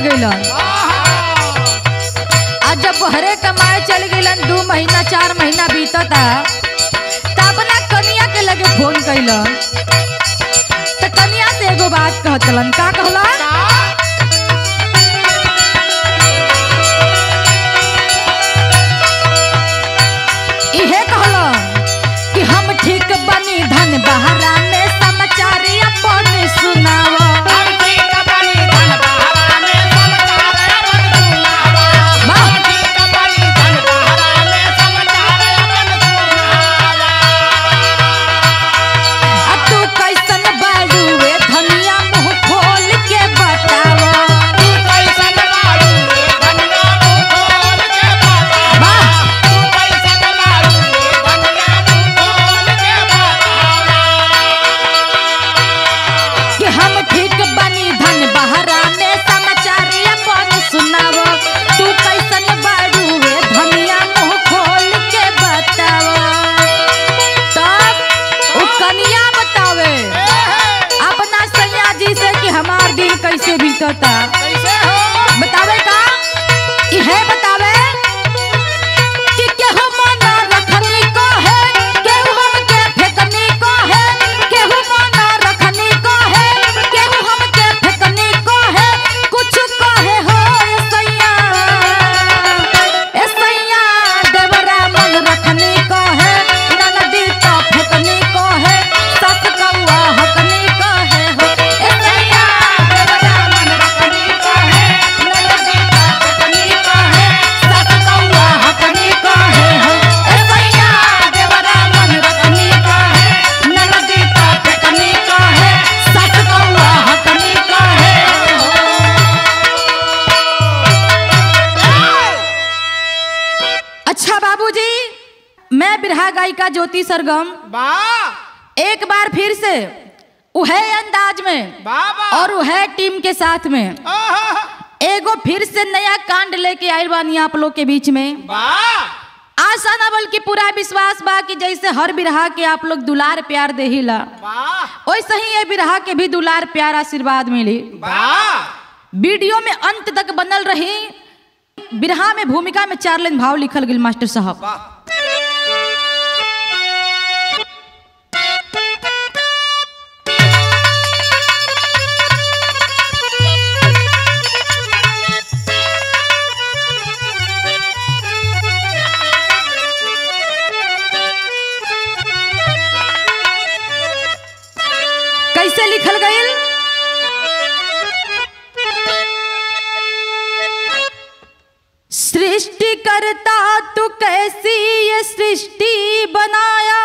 गइलन आ जब बहरे कमाए चल गइलन दू महीना चार महीना बीतता तब ना कनिया के लगे फोन कैलन त कनिया से एगो बात कहतलन का कहलन इहे कहलन कि हम ठीक बनी धन बहरा में समाचार अपन सुनावा आ तू कैसन बाड़ुए धनिया मुंह खोल के बतावा वाह कि हम ठीक बनी धन बहरा में समाचार अपन सुनावा तू कैसन बाड़ुए धनिया मुंह खोल के बतावा तब उ कनिया बतावे अपना सैया जी से कि हमार दिन कैसे बीतता बतावे का इहे बतावे कि केहू मना रखनी को है केहू हमके फेकनी को है केहू मना रखनी को है केहू हमके फेकनी को है कुछ कहे हो ए सैया ए सैया देवरा मन रखनी को है ननदी तो फेकनी को है सस कौआ हकनी को है हो ए सैया देवरा मन रखनी को है ननदी तो फेकनी को है सस कौआ हकनी को है हो ए सैया देवरा मन रखनी को है ननदी तो फेकनी को है सस कौआ हकनी को है अच्छा बाबूजी मैं बिरहा गायिका ज्योति सरगम एक बार फिर से उहे अंदाज में और उहे टीम के साथ में एगो फिर से नया कांड लेके आयल बानी आप लोग के बीच में आशा ना बल्कि पूरा विश्वास बा कि जैसे हर बिरहा के आप लोग दुलार प्यार देहिला वैसे ही ये बिरहा के भी दुलार प्यार आशीर्वाद मिली वीडियो में अंत तक बनल रही बिरहा में भूमिका में चार लाइन भाव लिखल गेल मास्टर साहब कैसे लिखल गईल सृष्टि करता तू कैसी ये सृष्टि बनाया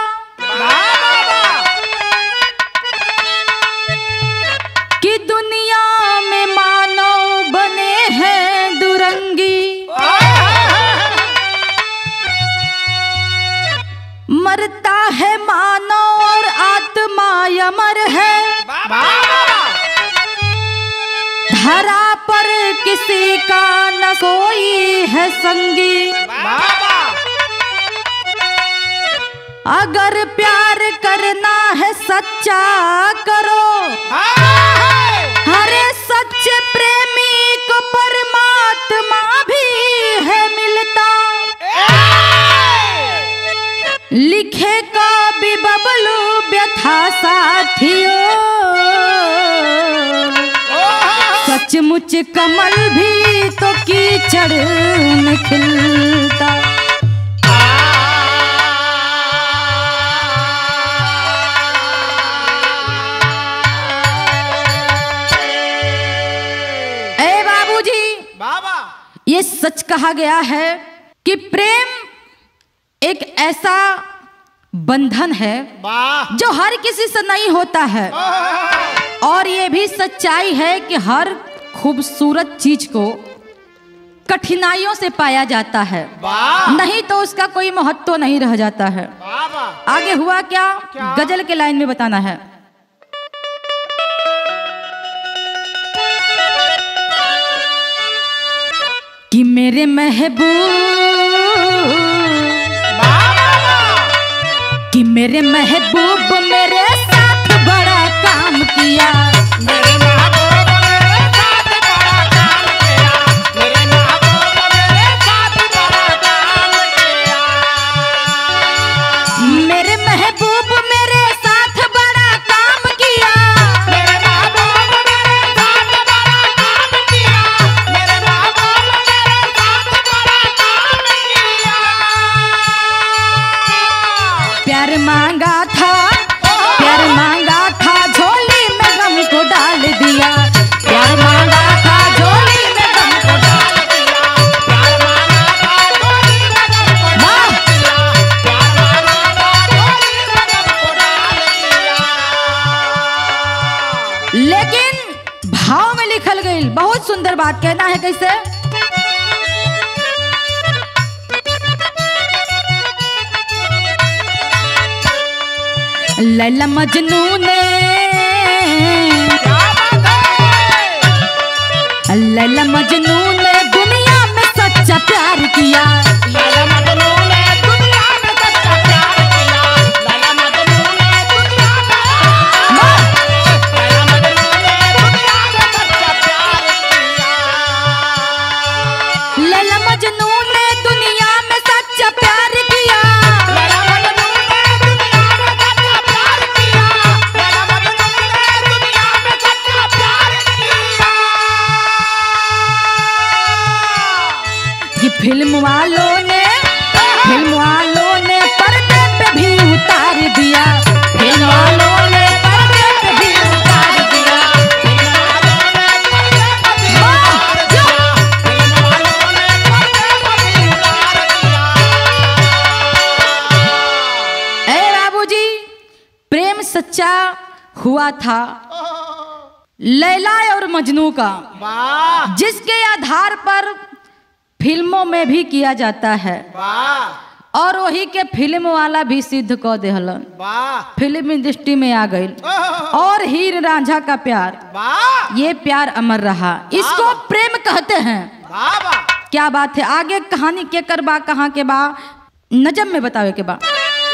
कि दुनिया में मानव बने हैं दुरंगी मरता है मानव और आत्मा अमर है धरा पर किसी का न कोई है संगी अगर प्यार करना है सच्चा करो हरे सच्चे प्रेमी को परमात्मा भी है मिलता लिखे कवि बबलू व्यथा साथियों सचमुच कमल भी तो कीचड़ में खिलता ए बाबूजी बाबा ये सच कहा गया है कि प्रेम एक ऐसा बंधन है वाह जो हर किसी से नहीं होता है और ये भी सच्चाई है कि हर खूबसूरत चीज को कठिनाइयों से पाया जाता है वाह नहीं तो उसका कोई महत्व नहीं रह जाता है बाबा आगे हुआ क्या, क्या? गजल के लाइन में बताना है कि मेरे महबूब कि मेरे महबूब मेरे साथ बड़ा काम किया मेरे महबूब मेरे साथ बड़ा काम किया लेकिन भाव में लिखल गई बहुत सुंदर बात कहना है कैसे लैला मजनू ने क्या बात है लैला मजनू ने दुनिया में सच्चा प्यार किया लैला मजनू ने दुनिया में सच्चा प्यार किया लैला मजनू ने दुनिया में लैला मजनू ने दुनिया में सच्चा प्यार किया लैला मजनू ने दुनिया में सच्चा प्यार किया लैला मजनू ने दुनिया में सच्चा प्यार किया लैला मजनू ने दुनिया में सच्चा प्यार किया कि फिल्म वालों ने फिल्म वालों ने पर्दे पे भी उतार दिया फिल्म वालों ने पर्दे पे भी उतार दिया वाह, जो! ए बाबूजी प्रेम सच्चा हुआ था लैला और मजनू का वाह जिसके आधार पर फिल्मों में भी किया जाता है वाह और वही के फिल्म वाला भी सिद्ध क देहलन वाह फिल्म इंडस्ट्री में आ गई और हीर रांझा का प्यार वाह ये प्यार अमर रहा इसको प्रेम कहते हैं वाह वाह क्या बात है आगे कहानी के कर बा कहाँ के बा नजम में बतावे के बा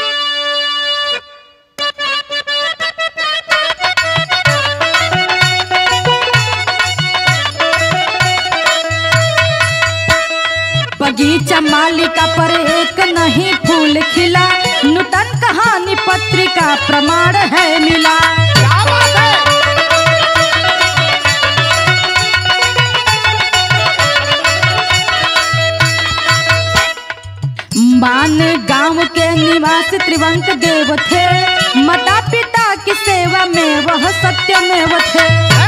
बगीचा मालिका पर एक नहीं फूल खिला नूतन कहानी पत्रिका प्रमाण है मिला क्या बात है मान गांव के निवासी त्रिवंक देव थे माता पिता की सेवा में वह सत्यमेव थे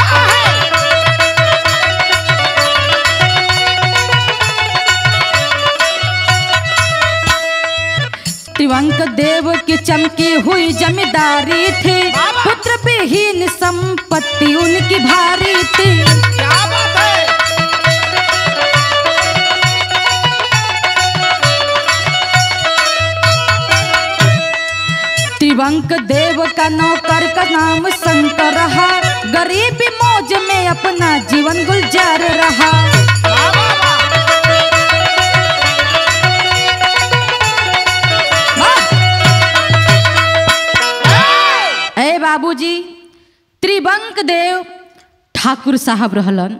त्रिवंक देव की चमकी हुई जमींदारी थी पुत्र विहीन संपत्ति उनकी भारी थी क्या बात है त्रिवंक देव का नौकर का नाम शंकर रहा गरीबी मौज में अपना जीवन गुलजार रहा वाह वाह वाह ए बाबूजी त्रिवंक देव ठाकुर साहब रहलन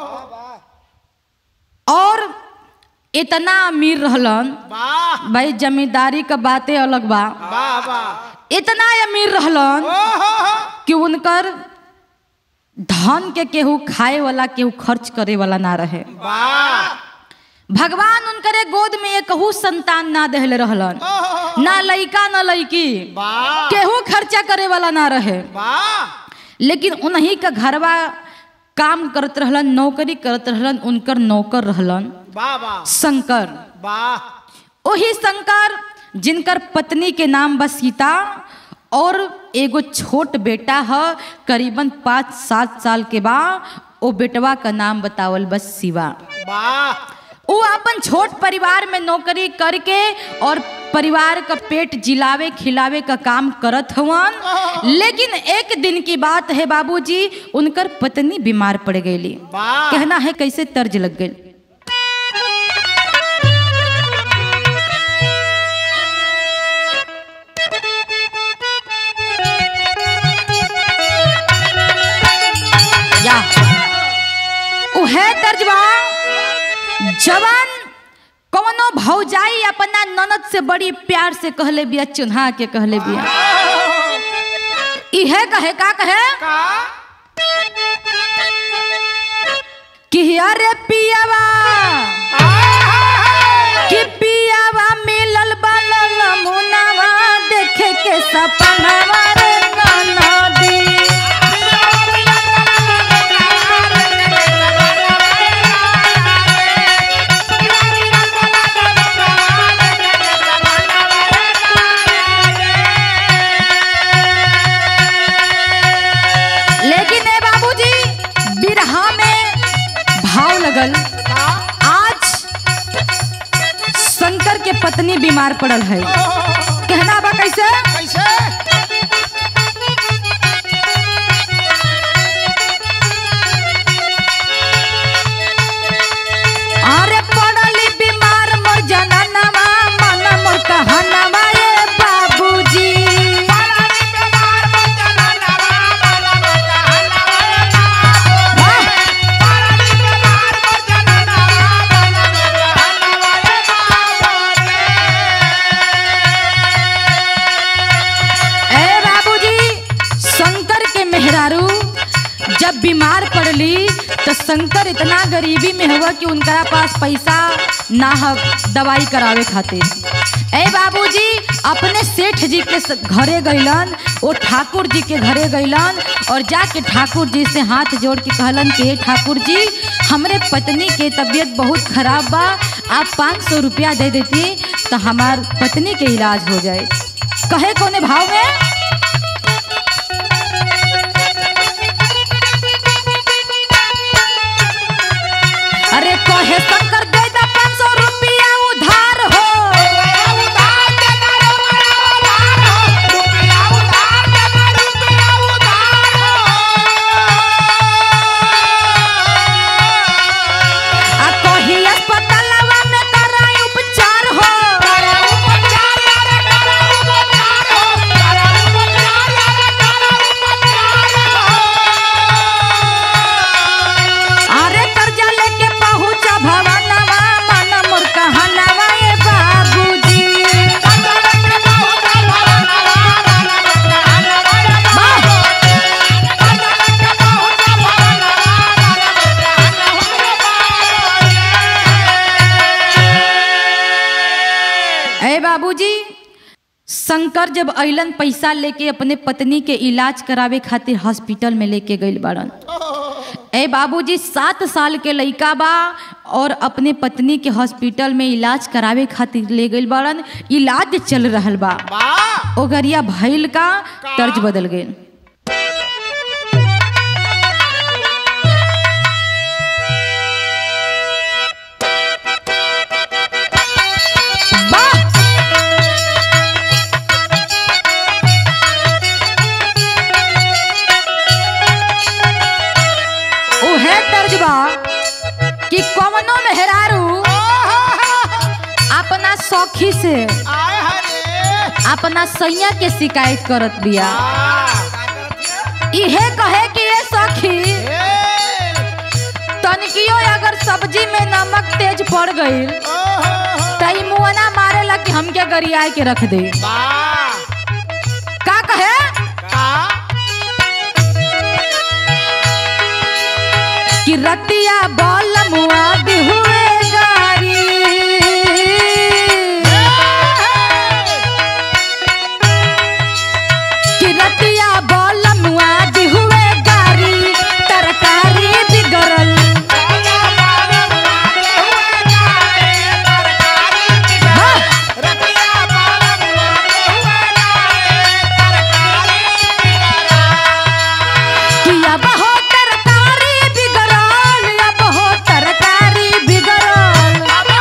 और इतना अमीर रहलन वाह भाई जमींदारी का बातें अलग बा वाह वाह इतना अमीर रहलन कि उनकर धन के केहू खाए वाला केहू खर्च करे वाला ना रहे वाह भगवान उनकरे गोद में एकहू संतान ना देहले रहलन ना लइका ना लइकी वाह केहू खर्चा करे वाला ना रहे वाह लेकिन उन्हीं का घरवा काम करत रहलन नौकरी करत रहलन उनकर नौकर रहलन वाह वाह शंकर वाह वही शंकर जिनकर पत्नी के नाम बस सीता और एगो छोट बेटा है करीबन पाँच सात साल के बा ओ बेटवा का नाम बतावल बस शिवा वाह वो अपन छोट परिवार में नौकरी करके और परिवार का पेट जिलावे खिलावे का काम करत हवन लेकिन एक दिन की बात है बाबूजी उनकर पत्नी बीमार पड़ गई वाह कहना है कैसे तर्ज लग गई या उहे तर्जबा जवान कवनो भौजाई अपना ननद से बड़ी प्यार से कहले बिया चुन्हा के कहले बिया इहे कहे का कहे का कि अरे पियावा कि पियावा मिलल बालल मुनावा देखे के सपनावा रे ननदी लेकिन ए पत्नी बीमार पड़ल है कहना बा कैसे कैसे अरे पड़ली बीमार मोर जननवा मन मोर कहनवा ए बाबूजी पालानी बीमार बचना नवा बाला बचा नवा पालानी बीमार बचना नवा बाला बचा नवा ए बाबूजी शंकर के मेहरारू जब बीमार पड़ली तो शंकर इतना गरीबी में हुआ कि उनका पास पैसा ना ह दवाई करावे खातिर ए बाबूजी अपने सेठ जी के स- घरे गइलन वो ठाकुर जी के घरे गइलन और जाके ठाकुर जी से हाथ जोड़ के कहलन कि "हे ठाकुर जी हमरे पत्नी के तबीयत बहुत खराब बा आप पाँच सौ रुपया दे देती तो हमार पत्नी के इलाज हो जाए कहे कोने भाव में अरे कहे शंकर दे दे पाँच सौ रुपया उधार हो उधार देना रे बड़ा उधार हो रुपया उधार देना रुपया उधार हो आ कही अस्पतालवा में कराई उपचार हो करा उपचार यारे करा उपचार हो करा उपचार यारे करा उपचार हो अरे कर्जा लेके पहुँचा भवनवा मन मोर कहनवा ए बाबूजी ए बाबूजी शंकर जब अइलन पैसा लेके अपने पत्नी के इलाज करावे खातिर हॉस्पिटल में लेके गइल बाड़न ए बाबूजी सात साल के लइका बा और अपने पत्नी के हॉस्पिटल में इलाज करावे खातिर ले गइल बाड़न इलाज चल रहल बा ओगरिया भइल का तर्ज बदल गइल वाह उहे तर्ज बा कि कवनो मेहरारू अपना सखी से अपना सैया के शिकायत करत बिया इहे कहे कि ये सखी तनकियो अगर सब्जी में नमक तेज पड़ गई त ई मुआना मारेला कि हमके गरियाए के रख दे का कहे कि रतिया बल मुआ हुए गारी कि रतिया बल मुआ हुए गारी तरकारी बिगड़ल हाँ, कि अब हो तरकारी बिगड़ल अब हो तरकारी बिगड़ल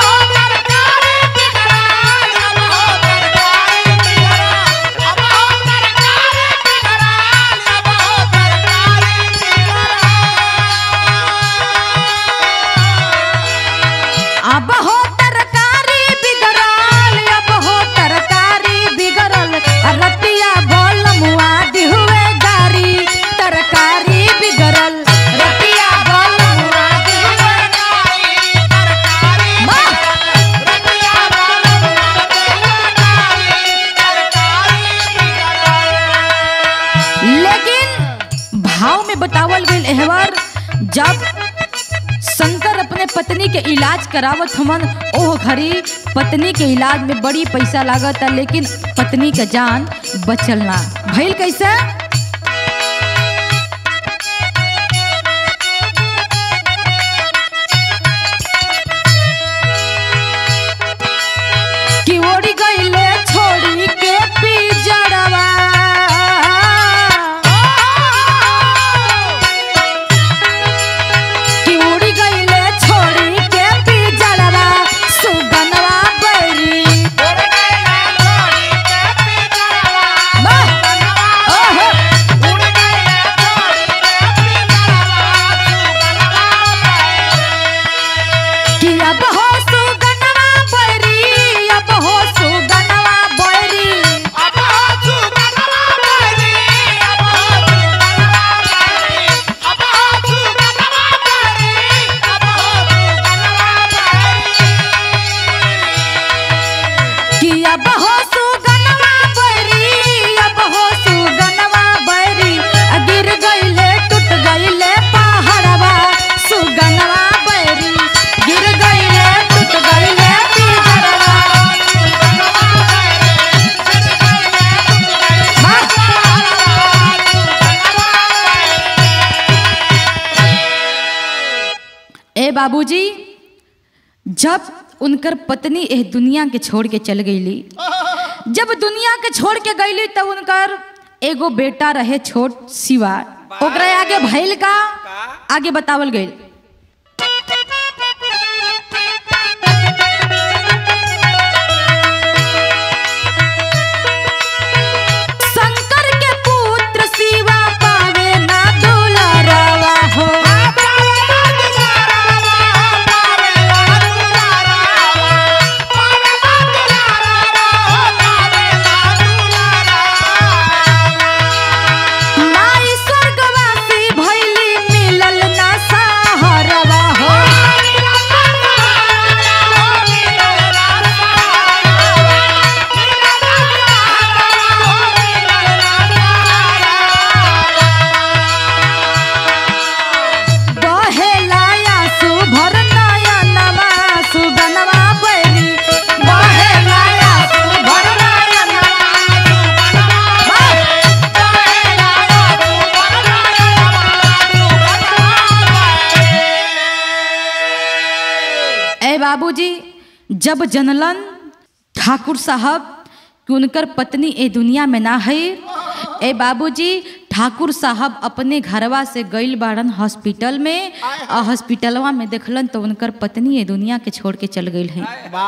अब हो तरकारी बिगड़ल अब हो तरकारी बिगड़ल आ रतिया बोल मुआ हुए गारी तरकारी बिगड़ल रतिया बोल मुआ हुए वाह! लेकिन भाव में बतावल गईल एहवर जब शंकर अपने पत्नी के इलाज करावत हमन ओह घड़ी पत्नी के इलाज में बड़ी पैसा लागत लेकिन पत्नी का जान बचल ना भइल कैसे कि ओड़ी गईले छोड़ी के पिजड़वा कि उड़ी गईले छोड़ी के पिजड़वा सुगनवा बैरी बाबूजी जब उनकर पत्नी एह दुनिया के छोड़ के चल गईली जब दुनिया के छोड़ के गईली तब उनकर एगो बेटा रहे छोट शिवा ओकरा आगे भइल का आगे बतावल गईल शंकर के पुत्र शिवा पावे ना दुलारावा हो माई स्वर्गवासी भइली मिलल ना सहारवा हो बहेलाया सुभर नयनवा सुगनवा बैरी बहेलाया सुभर नयनवा ए बाबूजी जब जनलन ठाकुर साहब कि उनकर पत्नी ए दुनिया में ना है ए बाबूजी ठाकुर साहब अपने घरवा से गइल बाड़न हॉस्पिटल में और हॉस्पिटलवा में देखलन तो उनकर पत्नी ए दुनिया के छोड़ के चल गई है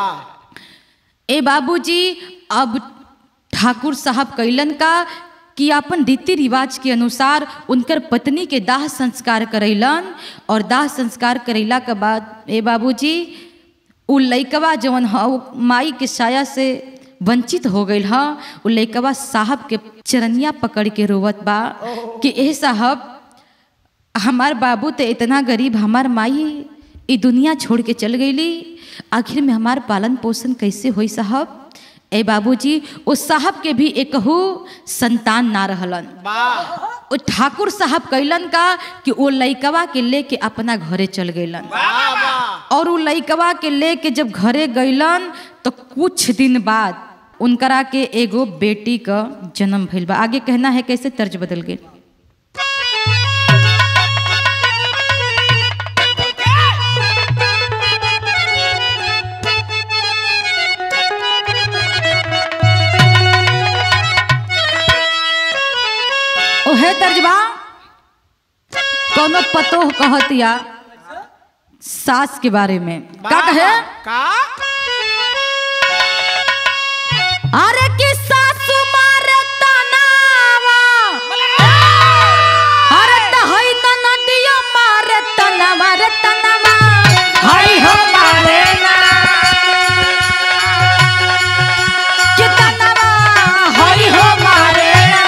ए बाबूजी अब ठाकुर साहब कैलन का कि अपन रीति रिवाज के अनुसार उनकर पत्नी के दाह संस्कार करैलन और दाह संस्कार करैला के बाद ए बाबूजी उ लइकवा जवन ह उ माई के साया से वंचित हो गईल ह उ लइकवा साहब के चरनिया पकड़ के रोवत बा कि ए साहब हमार बाबू तो इतना गरीब हमार माई ई दुनिया छोड़ के चल गईली आखिर में हमार पालन पोषण कैसे होई साहब ए बाबूजी उस साहब के भी एकहू संतान ना रहलन ओ ठाकुर साहब कैलन का कि वो लइकवा के लेके अपना घरे चल गईलन और उ लइकवा के लेके जब घरे गईलन तो कुछ दिन बाद उनकरा के एगो बेटी का जन्म भइल बा आगे कहना है कैसे तर्ज बदल गए ओहे तर्जबा कोनो पतो कहतिया सास के बारे में का कहे का अरे कि सासु मारे तनावा अरे त हई न नदियो मारे तनावा रे तनावा हई हो मारे ना कि तनावा हई हो मारे ना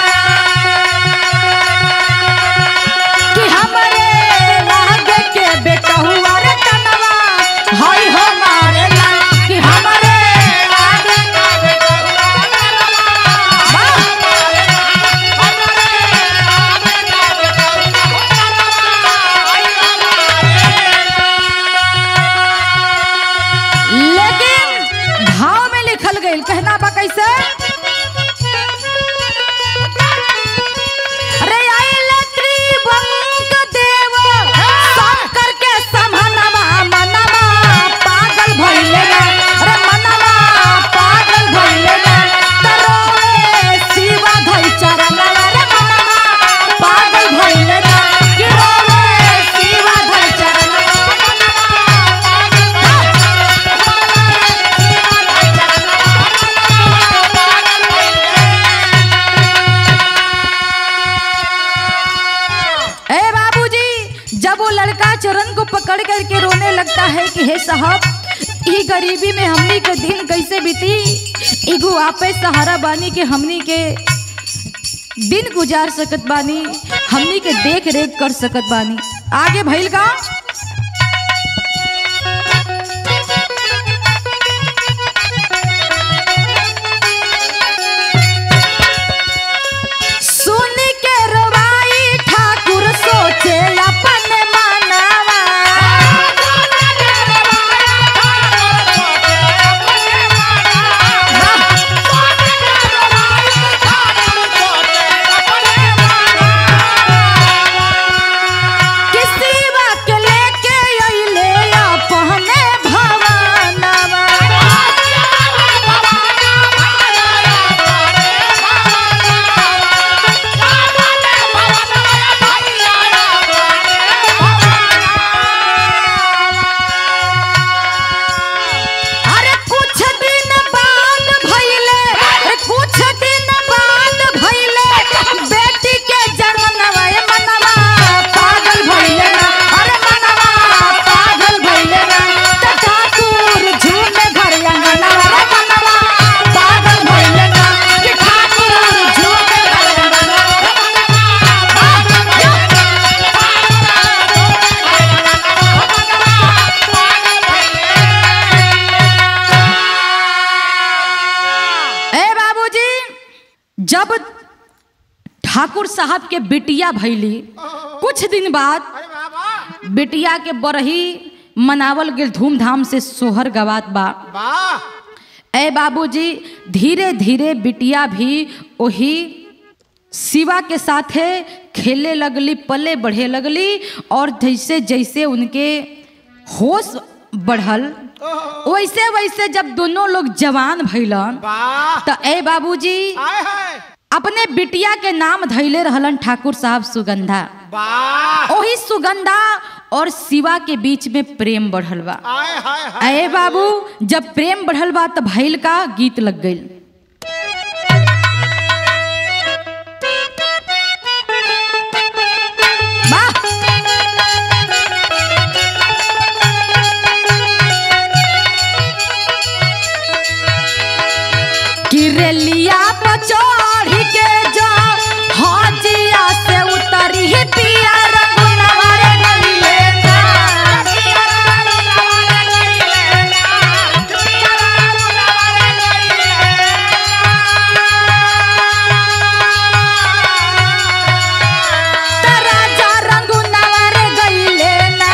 कि हमरे लागे के बेटा हुआ रे तनावा हई हो मारे ना कि हमरे लागे लेकिन भाव में लिखल गई कहना बा कैसे अरे आइले त्रिभंग देव शंकर के समहनवा मनवा पागल भइले ना अरे मनवा पागल भइले ना तरोए शिवा धइ चरणवा रे मनवा पागल भइले ना कि रोए शिवा धइ चरणवा ए बाबूजी जब वो लड़का चरण को पकड़ करके रोने लगता है कि हे साहब ई गरीबी में हमनी के दिन कैसे बीती एगो आपे सहारा बानी के हमनी के दिन गुजार सकत बानी हमनी के देख रेख कर सकत बानी आगे भइल का सुन के रवाई ठाकुर सोचे अपन मानवा किसी के ले साहब के बिटिया भैली कुछ दिन बाद अरे बाबा बिटिया के बरही मनावल गेल धूमधाम से सोहर गवात बा वाह ए बाबूजी धीरे धीरे बिटिया भी वही शिवा के साथे खेले लगली पले बढ़े लगली और जैसे जैसे उनके होश बढ़ल वैसे वैसे जब दोनों लोग जवान भैलन वाह तो ए बाबूजी आए हाय अपने बिटिया के नाम धैले रहलन ठाकुर साहब सुगंधा वाह वही सुगंधा और शिवा के बीच में प्रेम बढ़ल बा आए हाय हाय अरे बाबू जब प्रेम बढ़ल बा तो भैल का गीत लग गई किरलिया पर चढ़ के जो हाजिया से उतरी पिया रंगनवा रे गइले ना। त राजा रंगनवा रे गइले ना।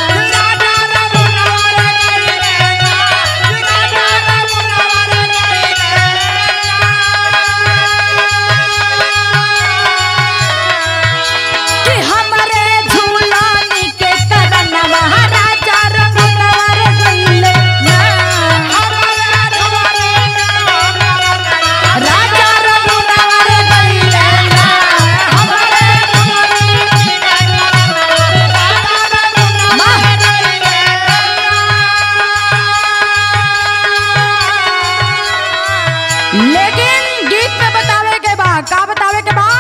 कि हमरे झूलानी के करनवा राजा रंगनवा रे गइले ना। राजा रंगनवा रे गइले ना। लेकिन गीत में बतावे के बा का बतावे के बा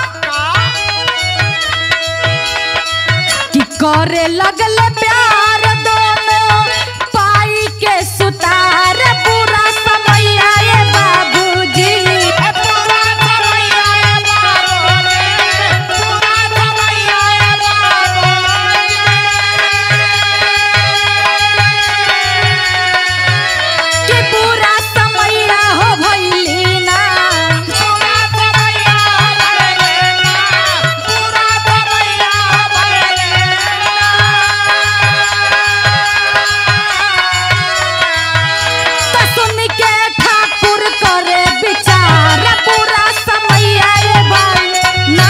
कि करे लगल प्यार दोनों पाई के सुतार पूरा समय आए बाबूजी कि पूरा समय हो भइली ना त सुन के ठाकुर करे विचार पूरा समय आए भाई ना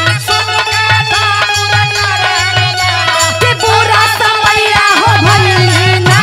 कि पूरा समय हो भइली ना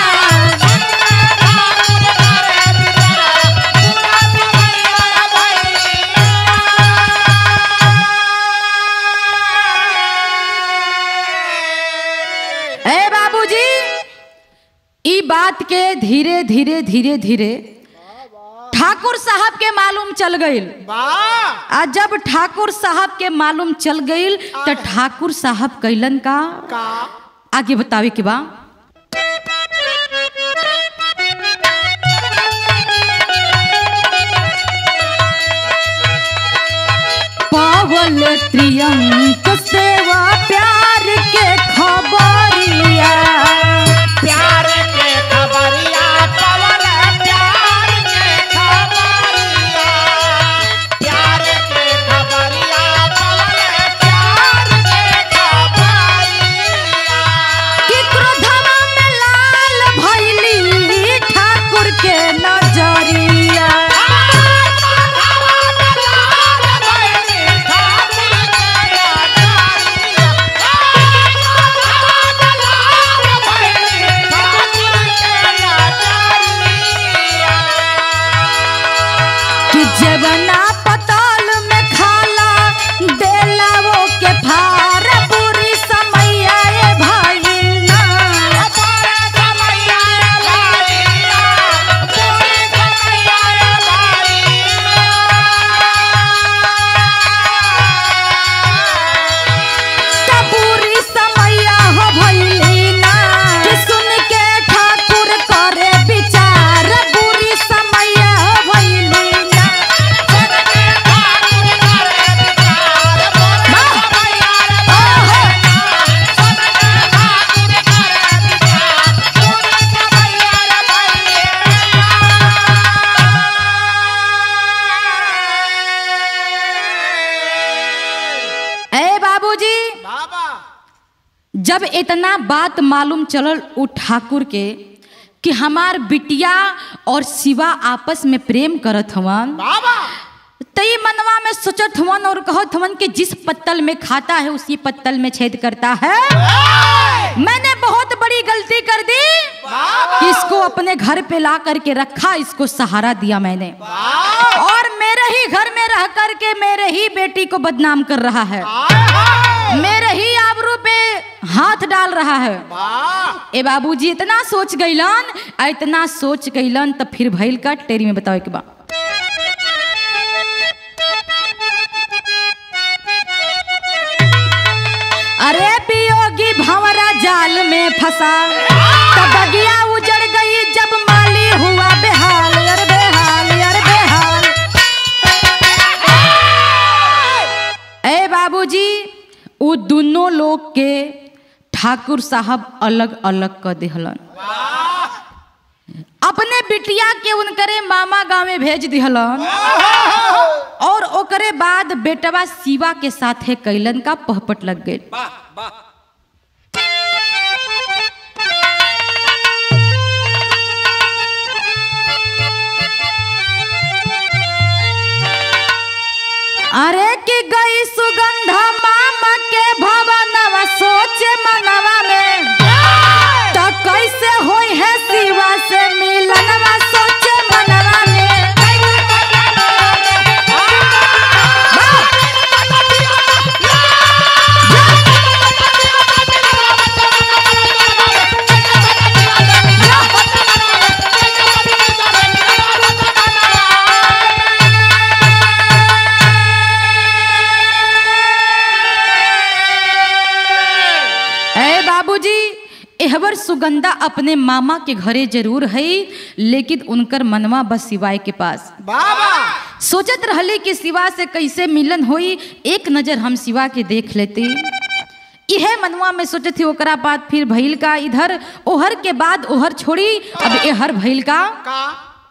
ए बाबूजी ई बात के धीरे धीरे धीरे धीरे ठाकुर साहब के मालूम चल गईल वाह आ जब ठाकुर साहब के मालूम चल गईल तो ठाकुर साहब कैलन का का आगे बतावे के बा पावल त्रियंक सेवा प्यार के खबरिया प्यार के खबरिया पवन प्यार के खबरिया प्यार के खबरिया पवन प्यार के खबरिया कि क्रोधवा में लाल भैली ठाकुर के नजरिया ठाकुर के जब इतना बात मालूम चलल उ ठाकुर के कि हमार बिटिया और शिवा आपस में प्रेम करत हवन बाबा तई मनवा में सोचत हवन और कहत हवन कि जिस पत्तल में खाता है उसी पत्तल में छेद करता है मैंने बहुत बड़ी गलती कर दी कि इसको अपने घर पे ला करके रखा इसको सहारा दिया मैंने और मेरे ही घर में रह करके मेरे ही बेटी को बदनाम कर रहा है मेरे ही आबरू पे हाथ डाल रहा है ए बाबूजी इतना सोच गईलन आ इतना सोच गईलन तब फिर भइल का टेरी में बताओ के बा अरे पियोगी भंवरा जाल में फंसा तब बगिया उजड़ गई जब माली हुआ बेहाल अरे बेहाल अरे बेहाल ए बाबूजी वो दोनों लोग के ठाकुर साहब अलग अलग कर दिहलन अपने बिटिया के उनकरे मामा गांव में भेज दिहलन और ओकरे बाद बेटवा शिवा के साथे कैलन का पहपट लग गई अरे कि गई सुगंधा मामा के भवनवा सोचे मनवा में तो कैसे होई है शिवा से मिलनवा सोचे मनवा में ए बाबूजी एहवर सुगंधा अपने मामा के घरे जरूर है लेकिन उनकर मनवा बस शिवाय के पास बाबा सोचत रहले कि शिवा से कैसे मिलन होई एक नजर हम शिवा के देख लेते इहे मनवा में सोचत थी ओकरा बाद फिर भइल का इधर ओहर के बाद ओहर छोड़ी अब एहर भइल का का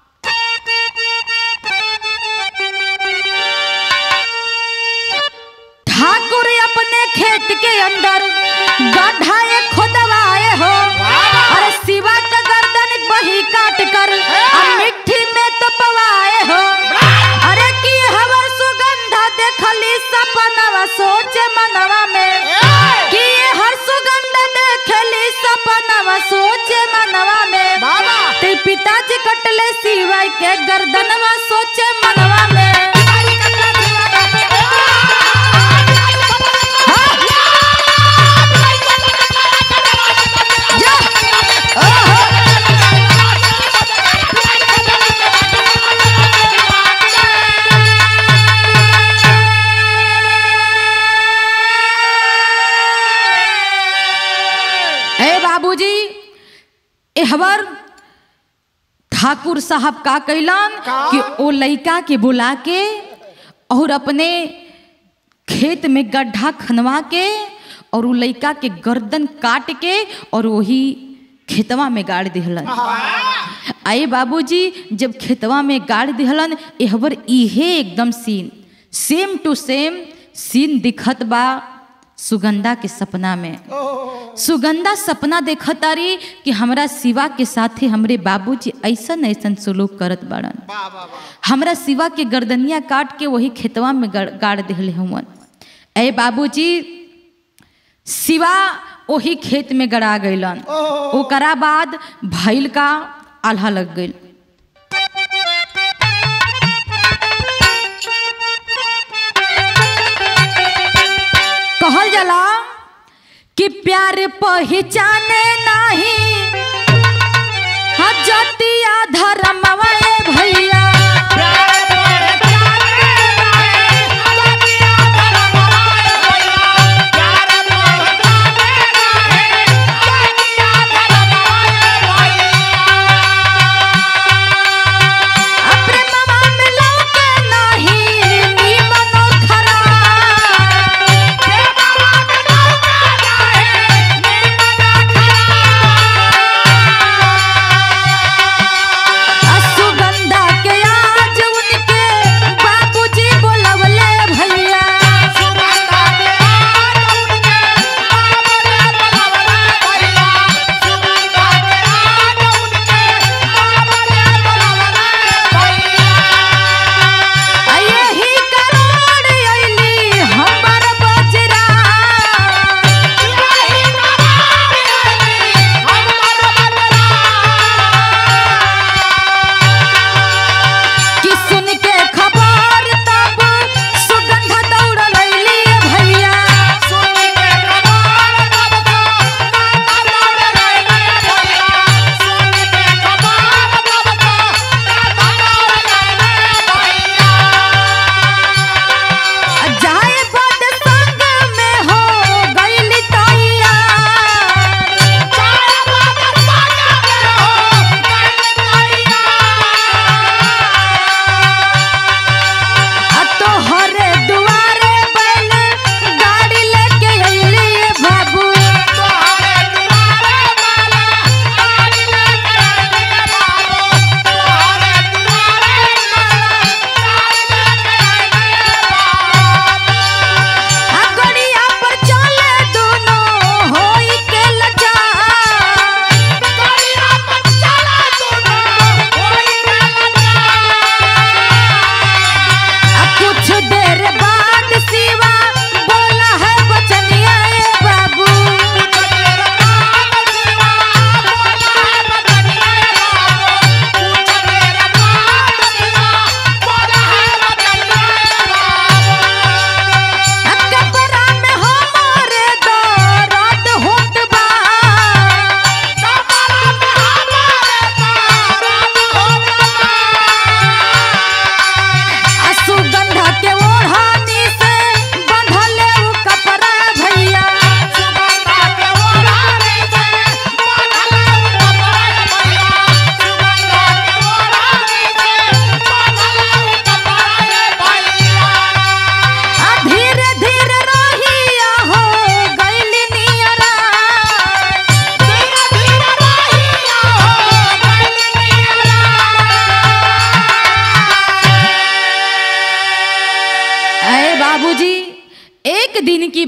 ठाकुर अपने खेत के अंदर गड्ढा एक खोदवाए हो अरे शिवा का गर्दन वही काट कर और मिट्टी में तो पवाए हो अरे की हवर सुगंधा देखली सपनवा सोचे मनवा में कि ये हर सुगंध देखली सपनवा सोचे मनवा में बाबा ते पिताजी कटले शिवाय के गर्दनवा सोचे मनवा में ए बाबूजी एहवर ठाकुर साहब का कैलन का? कि ओ लइका के बुला के और अपने खेत में गड्ढा खनवा के और उ लइका के गर्दन काट के और वही खेतवा में गाड़ दिहलन आए बाबूजी जब खेतवा में गाड़ दिहलन एहवर इहे एकदम scene same to same scene दिखत बा सुगंधा के सपना में सुगंधा सपना देखत तारी कि हमरा शिवा के साथे हमरे बाबूजी ऐसन ऐसन सुलूक करत बाड़न बाबा हमरा शिवा के गर्दनिया काट के वही खेतवा में गड़- गाड़ दिहले हुवन ए बाबूजी शिवा वही खेत में गड़ा गईलन ओकरा बाद भैल का आल्हा लग गई कहल जाला कि प्यार पहचाने नाही हजतिया धर्मवा ए भैया प्रेमवा मिलौ के नाही निमनो खरा सुगंधा के आज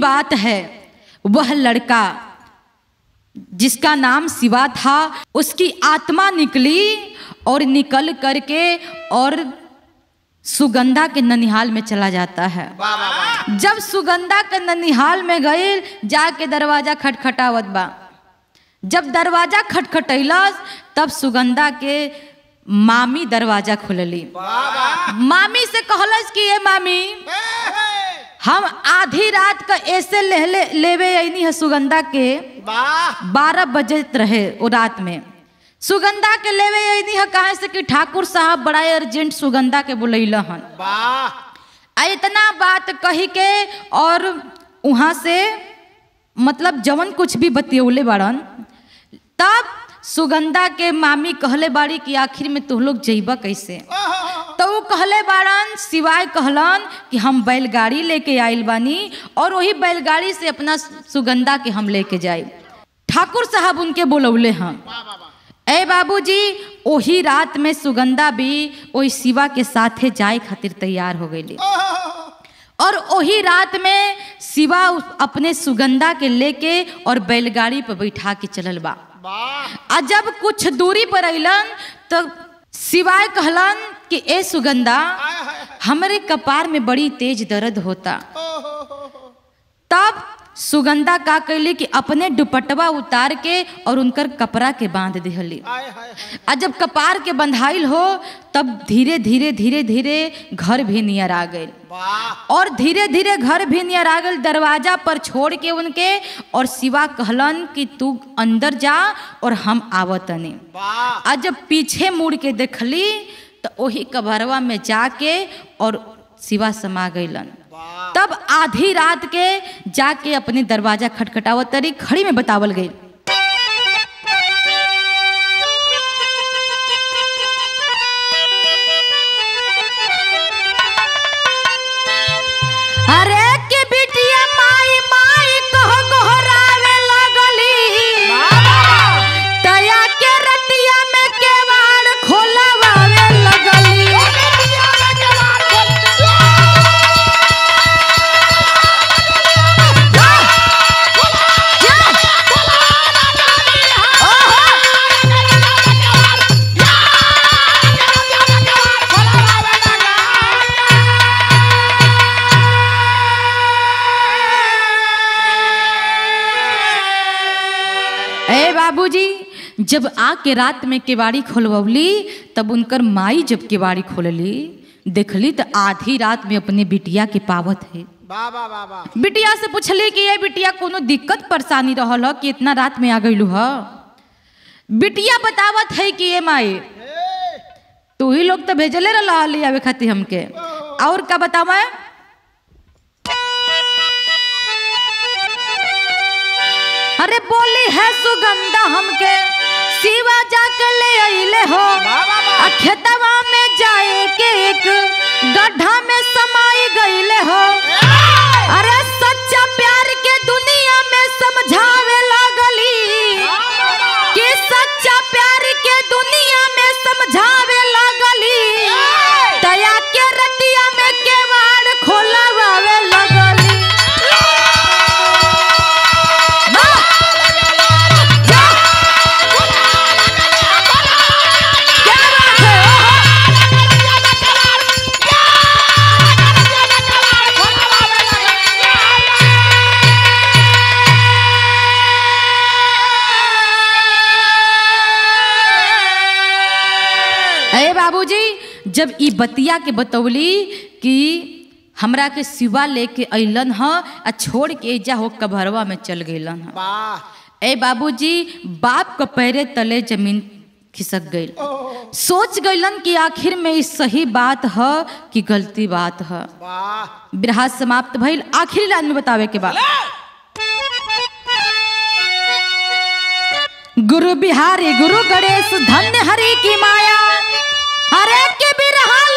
बात है वह लड़का जिसका नाम शिवा था उसकी आत्मा निकली और निकल करके और सुगंधा के ननिहाल में चला जाता है वाह वाह वाह जब सुगंधा के ननिहाल में गई जाके दरवाजा खटखटावत बा जब दरवाजा खटखटैलस तब सुगंधा के मामी दरवाजा खोलली वाह वाह मामी से कहलस कि ये मामी हे, हे। हम आधी रात का ऐसे ले, ले, लेवे अनी है सुगंधा के वाह बारह बजे रहे वो रात में सुगंधा के लेवे अनी है कहे से कि ठाकुर साहब बड़ा अर्जेंट सुगंधा के बुलैल हन वाह आ इतना बात कही के और वहाँ से मतलब जवन कुछ भी बतियौले बाड़न तब सुगंधा के मामी कहले बाड़ी कि आखिर में तुम लोग जइबा कैसे तो वो कहले बाड़न सिवाय कहलन कि हम बैलगाड़ी लेके आइल बानी और वही बैलगाड़ी से अपना सुगंधा के हम लेके जाए ठाकुर साहब उनके बोलौले हैं ए बाबूजी वही रात में सुगंधा भी वही शिवा के साथे जाए खातिर तैयार हो गई और वही रात में शिवा उस- अपने सुगंधा के लेके और बैलगाड़ी पर बैठा के चलल बा वाह आ जब कुछ दूरी पर अइलन तो शिवाय कहलन कि ए सुगंधा हमरे कपार में बड़ी तेज दर्द होता तब सुगंधा का कैली कि अपने दुपट्टवा उतार के और उनकर कपड़ा के बांध दिहली हाय हाय हाय आ जब कपार के बंधाइल हो तब धीरे धीरे धीरे धीरे घर भी नियर आ गई वाह और धीरे धीरे घर भी नियर आ गई दरवाजा पर छोड़ के उनके और शिवा कहलन कि तू अंदर जा और हम आवतनी वाह आ जब पीछे मुड़ के देखली तो वही कबरवा में जाके और शिवा समा गईलन वाह तब आधी रात के जाके अपने दरवाजा खटखटावत तरी खड़ी में बतावल गई अरे के बिटिया माई माई कह गोहरावे लगली तया के रतिया में केवाड़ खोलवावे लगली ए बाबूजी जब आके रात में केवाड़ी खोलवली तब उनकर माई जब केवाड़ी खोलली देखली तो आधी रात में अपने बिटिया के पावत है वाह वाह वाह वाह बिटिया से पूछली कि ये बिटिया कोनो दिक्कत परेशानी रहल ह कि इतना रात में आ गईलू ह बिटिया बतावत है कि ये माई तू ही लोग तो भेजले रहा ले आवे खातिर हमके और का बतावा अरे बोली है सुगंधा हमके शिवा जाके ले अइले हो वाह वाह वाह आ खेतवा में जाए के एक गड्ढा में समाई गईले हो अरे सच्चा प्यार के दुनिया में समझावे लागली कि सच्चा प्यार के दुनिया में समझावे लागली दया के रतिया में केवाड़ खोलवावे लगली वाह! जा! क्या बात है? ओहो! अरे बाबूजी जब ई बतिया के बतौली कि हमरा के सिवा लेके अइलन ह आ छोड़ के जा हो कभरवा में चल गइलन ह वाह ए बाबूजी बाप के पैरे तले जमीन खिसक गई सोच गइलन कि आखिर में ई सही बात ह कि गलती बात ह वाह बिरहा समाप्त भइल आखिरी लाइन में बतावे के बाद गुरु बिहारी गुरु गणेश धन्य हरि की माया हरे के बिरहा